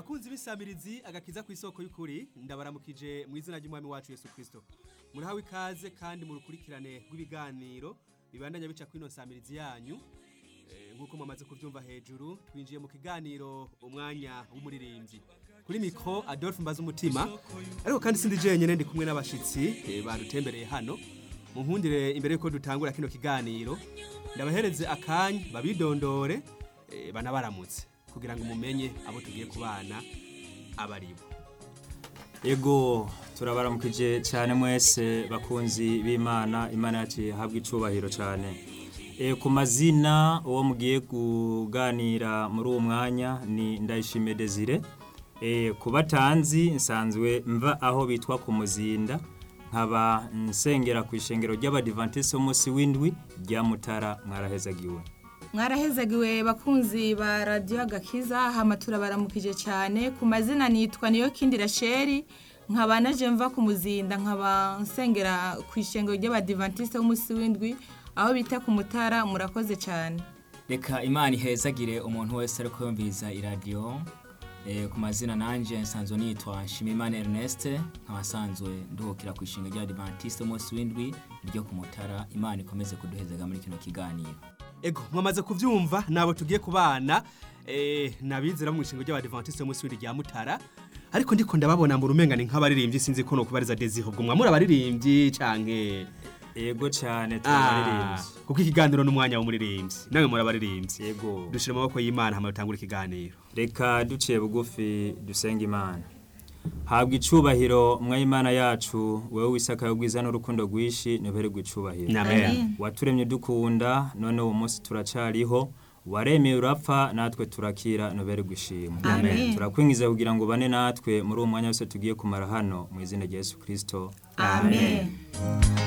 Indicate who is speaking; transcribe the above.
Speaker 1: bakunzi b'isamirizi agakiza ku isoko y'ukuri ndabaramukije mu izina ry'umwami wacu yesu kirisito murahawe ikaze kandi mu rukurikirane rw'ibiganiro bibandanya bica kuri ino samirizi yanyu Eh, nk'uko mumaze kubyumva hejuru twinjiye mu kiganiro umwanya w'umuririmbyi kuri mikro adolphe mbaza umutima ariko kandi sindi jenyine ndi kumwe n'abashitsi eh, badutembereye hano munkundire imbere yuko dutangura kino kiganiro ndabahereze akanya babidondore eh, banabaramutse kugira ngo mumenye abo tugiye kubana abaribo
Speaker 2: Ego turabaramukije cyane mwese bakunzi b'Imana Imana yacu habwa icubahiro cyane e, ku mazina uwo mugiye kuganira muri uwo mwanya ni Ndayishimiye Desire e, ku batanzi nsanzwe mva aho bitwa ku muzinda nkaba nsengera ku ishengero ry'abadivantisi b'umunsi w'indwi rya Mutara mwarahezagiwe
Speaker 3: mwarahezagiwe bakunzi ba radiyo agakiza hama turabaramukije cyane ku mazina nitwa niyo kindi rasheri nkaba naje mva ku muzinda nkaba nsengera ku ishengero ry'abadivantisite b'umunsi w'indwi aho bita ku mutara murakoze cyane
Speaker 4: reka imana ihezagire umuntu wese ari kumviriza iradiyo Eh, ku mazina nanje nsanzwe nitwa Nshimiyimana Ernest nkaba nsanzwe nduhukira ku ishinga rya Adventiste umunsi w'indwi ryo ku Mutara Imana ikomeze kuduhezega muri kino kiganiro
Speaker 1: ego mwamaze kuvyumva nabo tugiye kubana eh, nabizera mu ishingo ry'abadivantiste y'umunsi w'indwi rya mutara ariko ndiko ndababona mu rumengane nk'abaririmbyi sinzi ko no kubariza desire ubwo mwamura abaririmbyi canke
Speaker 2: Ego cyane
Speaker 1: Ah,
Speaker 2: turabaririmbyi
Speaker 1: kuko ikiganiro n'umwanya w'umuririmbyi nawe muri abaririmbyi
Speaker 2: Ego
Speaker 1: dushira amaboko y'imana hama dutangure ikiganiro
Speaker 2: reka duciye bugufi dusenga imana habwa icubahiro mwayimana yacu wewe wisakaye ubwiza n'urukundo rwinshi ntubererwe icubahiro
Speaker 1: amen
Speaker 2: waturemye dukunda none uwo munsi turacariho waremeye urapfa natwe turakira ntubererwe ishimwe
Speaker 3: Amen.
Speaker 2: turakwingiza kugira ngo bane natwe muri uwo mwanya wose tugiye kumara hano mu izina rya yesu kirisito
Speaker 3: amen